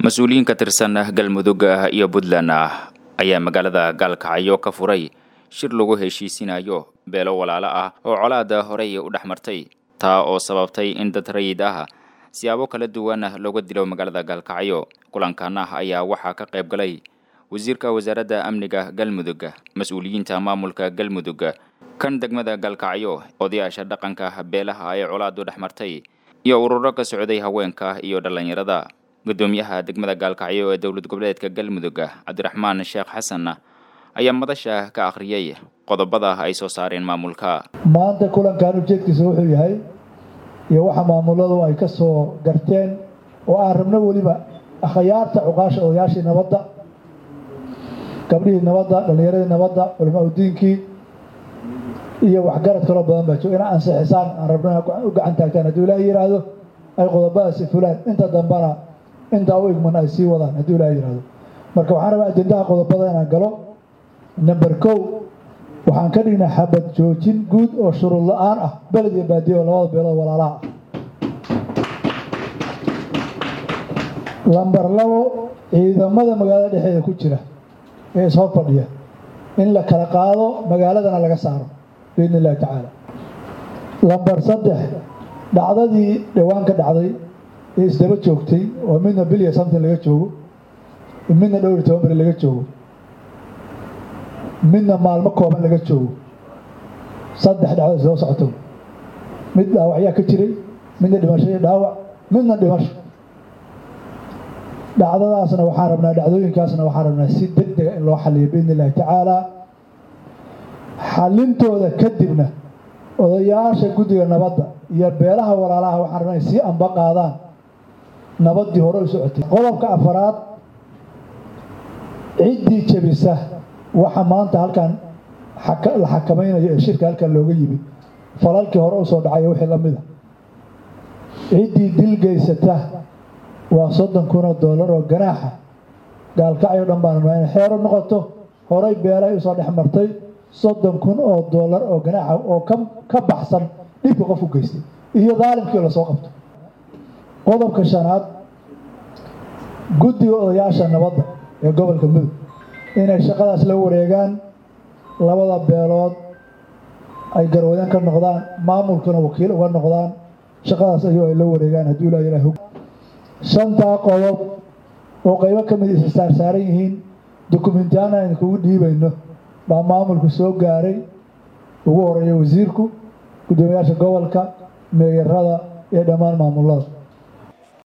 mas-uuliyiin ka tirsan galmudug iyo puntland ayaa magaalada gaalkacyo ka furay shir lagu heshiisinayo beelo walaalo ah oo colaada horey u dhex martay taa oo sababtay in dad rayid ah siyaabo kala duwan looga dilo magaalada gaalkacyo kulankan ayaa waxaa ka qayb galay wasiirka wasaaradda amniga galmudug mas-uuliyiinta maamulka galmudug kan degmada gaalkacyo odayaasha dhaqanka beelaha ay colaadu dhex martay iyo ururo ka socday haweenka iyo dhallinyarada guddoomiyaha degmada gaalkacyo ee dowlad goboleedka galmudug cabdiraxmaan sheekh xasan ayaa madasha ka akhriyey qodobada ay soo saareen maamulka maanta kulankan ujeedkiisa wuxuu yahay iyo waxa maamuladu ay ka soo garteen oo aan rabno weliba akhyaarta cuqaasha odayaashii nabadda gabdhihii nabadda dhallinyaradii nabadda culamaa udiinkii iyo waxgarad kaloo badan baa jooga ina ansixisaan aan rabno u gacan taagtaan hadduu ilaaha yidhaahdo ay qodobadaasi fulaan inta dambana intaa u igman ay sii wadaan hadduu ilaha yidhaahdo marka waxaan rabaa ajendaha qodobada inaan galo number kow waxaan ka dhignay xabad joojin guud oo shuruud la-aan ah beled iyo baadiyo oo labada beelood walaalaha ah lamber labo ciidamada magaalada dhexeeda ku jira ee ishor fadhiya in la kala qaado magaaladana laga saaro biidni illahi tacaala lamber saddex dhacdadii dhowaan ka dhacday ee isdaba joogtay oo midna bilya something laga joogo midna dhowr iyo toban beri laga joogo midna maalmo kooban laga joogo saddex dhacdo soo socoto mid dhaawacyaa ka jiray midna dhimasho iyo dhaawac midna dhimasho dhacdadaasna waxaan rabnaa dhacdooyinkaasna waxaan rabnaa si deg dega in loo xaliyo biidni illahi tacaala xalintooda kadibna odayaasha guddiga nabadda iyo beelaha walaalaha waxaan rabnaa inay sii amba qaadaan nabaddii hore u socotay qodobka afaraad ciddii jebisa waxa maanta halkan la xakamaynayo ee shirka halkan looga yimid falalkii hore usoo dhacayo wixii la mida ciddii dil geysata waa soddon kun oo dollar oo ganaaxa gaalkacyo dhan baan rabnaa inay xeero noqoto horay beelay usoo dhex martay soddon kun oo dollar oo ganaaxa oo ka baxsan dhibka qof u geystay iyo daalimkii lasoo qabto qodobka shanaad guddiga odayaasha nabadda ee gobolka mudug inay shaqadaas la wareegaan labada beelood ay garwadeen ka noqdaan maamulkuna wakiil uga noqdaan shaqadaas ayuu ay la wareegaan hadduu ilaa ilaah shantaa qodob oo qaybo ka mid isa saarsaaran yihiin dukumentiyaana aynu kugu dhiibayno baa maamulku soo gaaray ugu horeeya wasiirku guddoomiyaasha gobolka meeyarada iyo dhammaan maamulada